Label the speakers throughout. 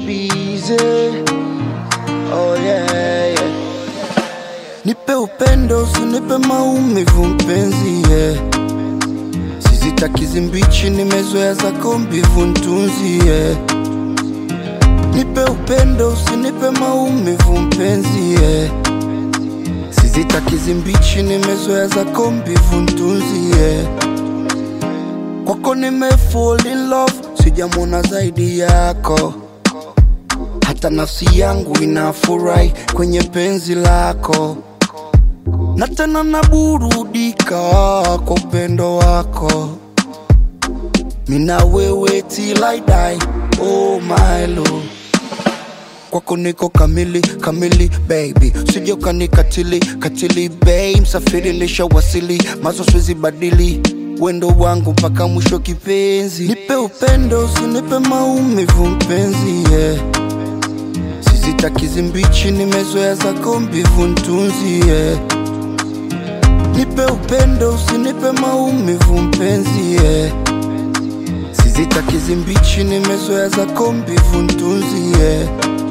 Speaker 1: busy. Oh yeah, yeah. Nipe upendo, usinipe maumivu mpenzi, yeah. Sizitaki zimbichi, nimezoea zako mbivu ntunzi, yeah. Nipe upendo, usinipe maumivu mpenzi, yeah. Sizitaki zimbichi, nimezoea zako mbivu ntunzi, yeah. Kwako nime fall in love, sijamwona zaidi yako hata nafsi yangu inafurahi kwenye penzi lako, na tena naburudika kwa upendo wako. Mina wewe till I die, oh my love. Kwako niko kamili kamili baby, usije ukanikatili katili babe, msafiri nishawasili, mazo siwezi badili wendo wangu mpaka mwisho kipenzi. Nipe upendo, usinipe maumivu mpenzi, yeah. Sizitaki zimbichi, nimezoea zako mbivu ntunzi, yeah. Nipe upendo, usinipe maumivu mpenzi, yeah. Sizitaki zimbichi, nimezoea zako mbivu ntunzi, yeah.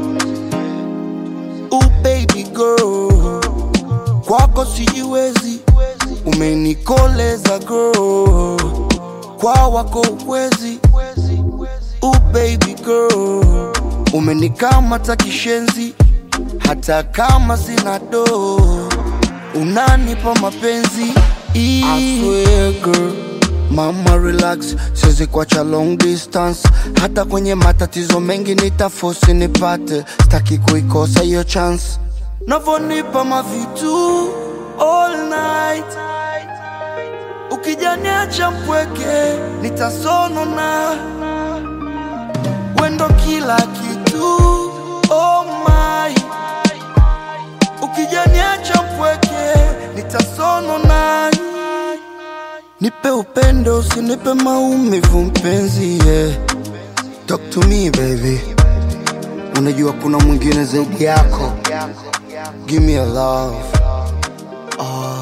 Speaker 1: Ooh, baby girl, kwako sijiwezi, umenikoleza girl, kwa wako ukwezi. Ooh, baby girl, umenikamata kishenzi, hata kama sina do, unanipa mapenzi. I swear girl, mama relax, siwezi kuacha long distance, hata kwenye matatizo mengi nitafosi nipate, staki kuikosa hiyo chance. Navonipa mavitu all night, ukijaniacha mpweke nitasonona wendo kila kitu oh my ukijaniacha mpweke nitasonona nipe upendo usinipe maumivu mpenzi yeah. talk to me baby unajua kuna mwingine zaidi yako give me a love oh.